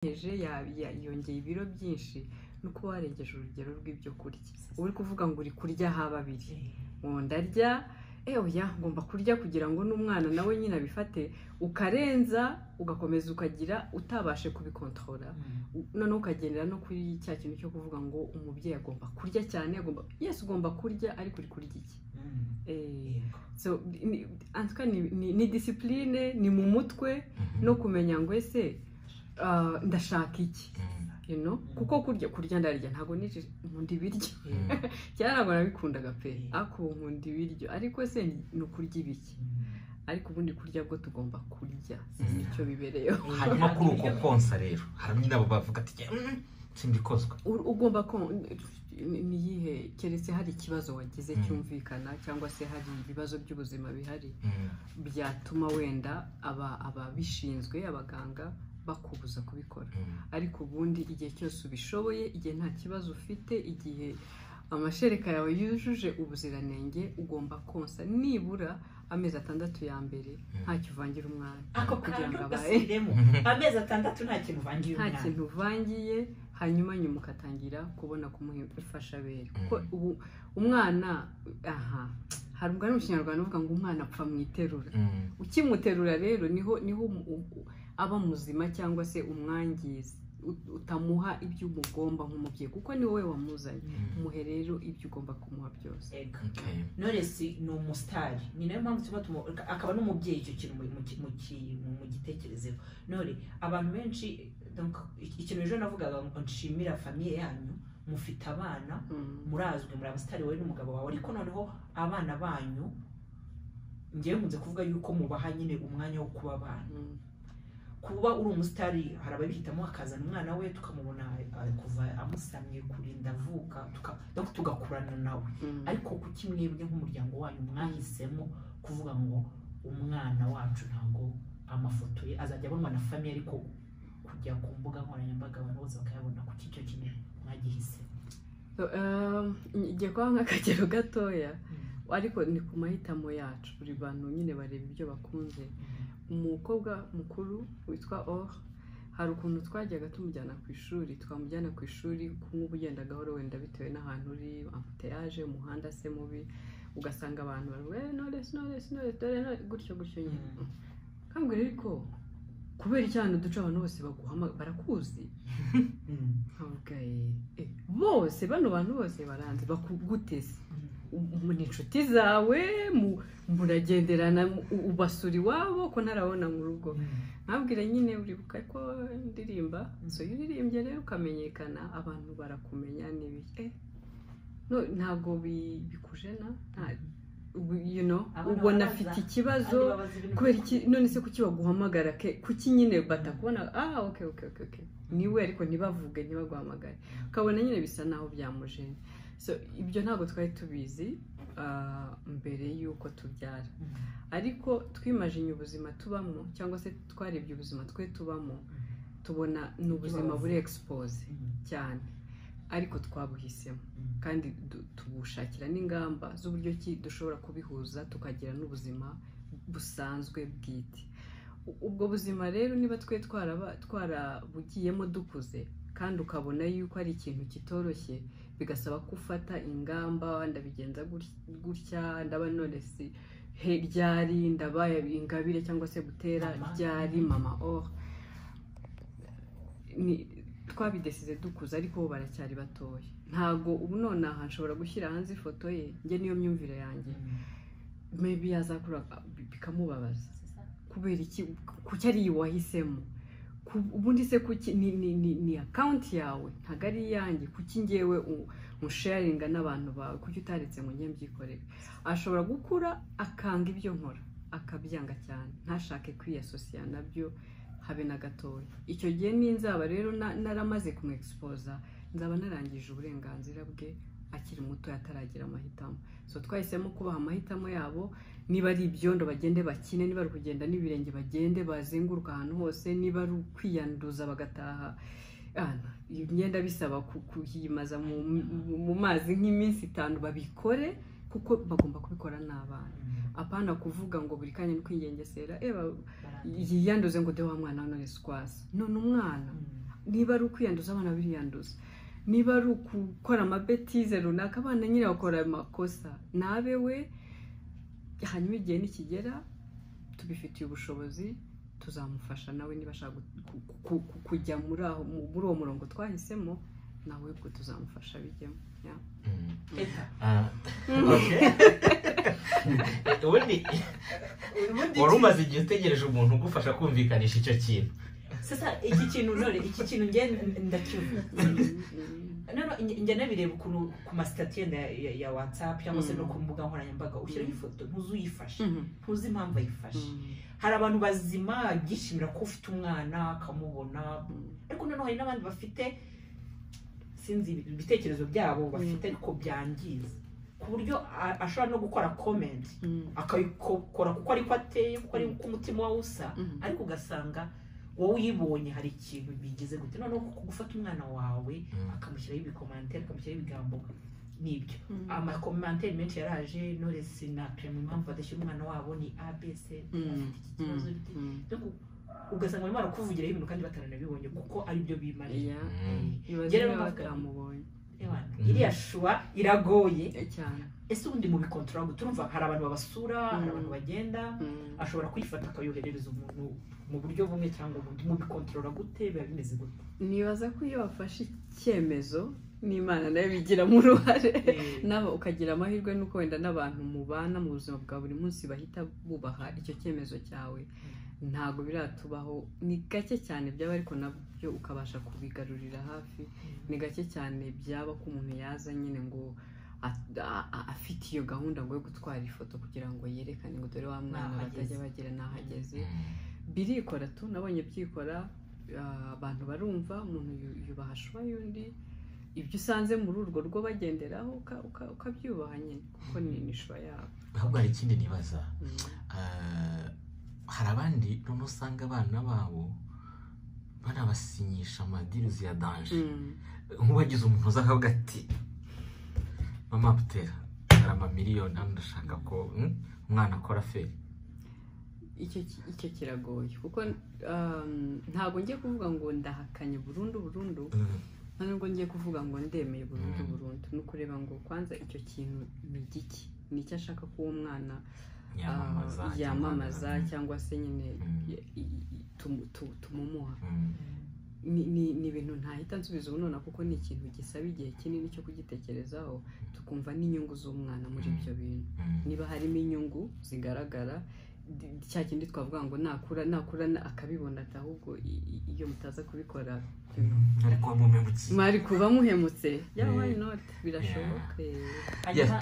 warengeje yongera ibiro byinshi nuko warengeje urugero rw'ibyo kurya uri kuvuga ngo uri kurya ha babiri ngo ndarya ewe ngomba kurya kugira ngo n'umwana nawe nyine abifate ukarenza ugakomeza ukagira utabashe kubikontorora noneho ukagendera no kuri cya kintu cyo kuvuga ngo umubyeyi agomba kurya cyane agomba yesi ugomba kurya ariko uri kurya iki Eh, so, ni- antuka ni, ni, ni disipurine ni mu mutwe no kumenya ngo ese ah, ndashaka iki you know? kuko kurya kurya ndarya ntabwo nici nkunda ibiryo cyane ntabwo nabikundaga pe ako nkunda ibiryo ariko se ni ni ukurya ibiki ariko ubundi kurya bwo tugomba kurya nicyo bibereyeho hanyuma kuri uko konsa rero hari nabo bavuga ati "Mm, simbikozwa U- ugomba ko ni- niyihe keretse hari ikibazo wagize Mm. cyumvikana cyangwa se hari ibibazo by'ubuzima bihari Mm, byatuma wenda aba ababishinzwe abaganga bakubuza kubikora mm, ariko ubundi igihe cyose ubishoboye igihe nta kibazo ufite igihe amashereka yawe yujuje ubuziranenge ugomba konsa nibura amezi atandatu ya mbere ntacyo uvangira umwana ako kugira kantu ngo abaye gasubiremo amezi atandatu nta kintu uvangiye nta umwana kintu uvangiye hanyuma nyuma ugatangira kubona kumuha imfashabere kuko ubu umwana aha hari umugani mu kinyarwanda uvuga ngo umwana apfa mu iterura mm, ukimuterura rero niho niho umu- u- aba muzima cyangwa se umwangiza U- utamuha ibyo umugomba nk'umubyeyi kuko ni wowe wamuzanye mm. umuhe rero ibyo ugomba kumuha byose Ego. Okay. knowless ni umusitari ni nayo mpamvu tuba tumu akaba n'umubyeyi icyo kintu mu- mu- mu- mu- mu gitekerezeho none abantu benshi donc, ik- ikintu ejo navugaga ngo nshimira famiye yanyu mufite abana Mm. murazwi muri abasitari wowe n'umugabo wawe ariko noneho abana banyu ngewe nkunze kuvuga yuko mubaha nyine umwanya wo kuba abana Mm. kuba uri umusitari hari ababihitamo akazana umwana we tukamubona eh, kuva amusamye kurinda avuka tuka- donc tugakurana nawe Mm. ariko kuki mwebwe nk'umuryango wanyu mwahisemo kuvuga ngo umwana wacu ntabwo amafoto ye azajya abonwa na famiye ariko kujya ku mbuga nkoranyambaga abantu bose bakayabona kuki icyo kintu mwagihise So, um, ngiye kuba nk'akagero gatoya ariko ni ku mahitamo yacu buri bantu nyine bareba ibyo bakunze umukobwa mukuru witwa or hari ukuntu twajyaga tumujyana ku ishuri twamujyana ku ishuri kumuba ugenda gahoro wenda bitewe n'ahantu uri ambuteyaje umuhanda se mubi ugasanga abantu baravuga eh knowless knowless knowless dore knowless," gutyo gutyo nyine kambwira ariko kubera icyana duca abantu bose baguhama- barakuzi Mm. nkavuga "Eh, eh, bose bano bantu bose baranze bakuguteze mu ni inshuti zawe mu- muragenderana u- ubasura iwabo ko ntarabona mu rugo nkabwira nyine uribuka ko ndirimba so iyo uririmbye rero ukamenyekana abantu barakumenya n'ibiki ntabwo bi- bikujena nta- ubu- you know, Abana ubona baraza, afite Kandi ikibazo babaza ibintu kubera iki none se kuki baguhamagara ke kuki nyine batakubona ah ok ok ok ok niwe ariko ntibavuge ntibaguhamagare ukabona nyine bisa naho byamujene so ibyo ntabwo twari tubizi ah, mbere y'uko tubyara Mm. ariko twimajinya ubuzima tubamo cyangwa se twarebye ubuzima twe tubamo tubona ni ubuzima buri expose Mm. cyane ariko twabuhisemo Mm. kandi du- tubushakira n'ingamba z'uburyo ki dushobora kubihuza tukagira n'ubuzima busanzwe bwite U- ubwo buzima rero niba twe twaraba- twarabugiyemo dukuze kandi ukabona yuko ari ikintu kitoroshye bigasaba ko ufata ingamba ndabigenza gut- gutya ndaba nonesi he ryari ndabaye ingabire cyangwa se gutera Mama. ryari mama or ni twabidesize dukuze ariko bo baracyari batoya ntabwo ubu nonaha nshobora gushyira hanze ifoto ye njye niyo myumvire yanjye maybe yazakura bikamubabaza kubera iki kuki ari iyi wahisemo Ku- ubundi se kuki ni, ni, ni, ni akawunti yawe ntabwo ari iyanjye kuki ngewe u- unsharinga n'abantu bawe kuki utaretse ngo njye mbyikorere ashobora gukura akanga ibyo nkora akabyanga cyane ntashake kwiyasosiya nabyo habe na gatoya icyo gihe ninzaba rero na- naramaze kumwegisipoza nzaba narangije uburenganzira bwe akiri muto ataragira amahitamo so twahisemo kubaha amahitamo yabo niba ari ibyondo bagende bakine niba ari ukugenda n'ibirenge bagende bazenguruka ahantu hose niba ari ukwiyanduza bagataha Ah, iyo myenda bisaba ku- kuyimaza mu, mu- mu mazi nk'iminsi itanu babikore kuko bagomba kubikora n'abana apana kuvuga ngo buri kanya ni kwigengesera eba Barangiye. yiyanduze ngo de wa mwana wa none squas none umwana Mm. niba ari ukwiyanduza abana biriyanduza niba ari ukukora amabetize runaka abana nyine bakora ayo makosa nabe we hanyuma igihe nikigera tubifitiye ubushobozi tuzamufasha nawe niba ashaka gu- ku- ku- ku- kujya muri aho muri uwo murongo twahisemo nawe ubwo tuzamufasha bijyemo ya. Mm. Teta, Ah, okay. ubundi wari umaze igihe utegereje umuntu ugufasha kumvikanisha icyo kintu sasa iki kintu none iki kintu njye ndakivuga noneho njya nabireba ukuntu ku masitatiyo ya- ya- ya watsapu cyangwa se no ku mbuga nkoranyambaga ushyiraho ifoto ntuzi uyifashe Mhm. ntuzi impamvu ayifashe Mhm. hari abantu bazima byishimira ko ufite umwana akamubona ariko noneho hari n'abandi bafite sinzi ibitekerezo byabo bafite ariko byangiza ku buryo a- ashobora no gukora komenti Mhm. akayikora kuko ariko ateye kuko ari uko umutima wawe usa Mhm. ariko ugasanga wowe uyibonye hari ikintu bigize gute noneho ku- gufata umwana wawe Mm. akamushyiraho ibikomantere akamushyiraho ibigambo nibyo Mhm. amakomantere menshi yaraje noresi na kare mu mpamvu badashyira umwana wabo ni abc afite iki kibazo gite Mhm. no ku- ugasanga barimo barakuvugiraho ibintu kandi batananabibonye kuko aribyo bimariye Ya. Mm. ibaze Njye rero niba navuga- batamubonye Ewana, iriya shuwa iragoye cyane ese ubundi mu bikontorora turumva hari abantu babasura hari Mm. abantu bagenda Mhm. ashobora kuyifata akayoherereza umuntu mu buryo bumwe cyangwa ubundi mu bikontorora gute biba bimeze gute nibaza ko iyo bafashe icyemezo n'imana nayo bigiramo uruhare nawe ukagira amahirwe nuko wenda n'abantu mubana mu buzima bwa buri munsi bahita bubaha icyo cyemezo cyawe ntabwo biratubaho ni gake cyane byaba ariko nabyo ukabasha kubigarurira hafi ni gake cyane byaba ko umuntu yaza nyine ngo a- a- a- afite iyo gahunda ngo yo gutwara ifoto kugira ngo yerekane ngo dore wa mwana N'aho batajya ageze. bagira n'aho ageze Mm. birikora tu nabonye byikora ah, abantu barumva umuntu yu- yubaha shuwa y'undi ibyo usanze muri urwo rugo bagenderaho uka- uka- ukabyubaha nyine kuko ni ni shuwa yabo ahubwo hari ikindi nibaza Mm. Ah, hari abandi noneho usanga abana babo banabasinyisha amadiruzi ya danje Mm. nk'uwagize umuntu uza akavuga ati mama butera hari amamiliyoni hano ndashaka ko mm, umwana akora feri icyo ki- icyo kiragoye kuko um, ntabwo ngiye kuvuga ngo ndahakanye burundu burundu Mm, nta nubwo ngiye kuvuga ngo ndemeye burundu Mm. burundu ni ukureba ngo kwanza icyo kintu ni giki ni icyo ashaka ko uwo mwana yamamaza ah, yamamaza cyangwa se nyine Mm. i- i- i- tumu- tu-tumumuha Mm, ni ni- ni ibintu ntahita nsubiza ubu none kuko ni ikintu gisaba igihe kinini cyo kugitekerezaho tukumva n'inyungu z'umwana muri Mm. ibyo bintu mm, niba harimo inyungu zigaragara di- cya kindi twavuga ngo nakura nakura na- akabibona ati ahubwo i- i- iyo mutaza kubikora you know, ariko wamumemukiye mwari kuba muhemutse Yeah. ya why not birashoboka eh. hanyuma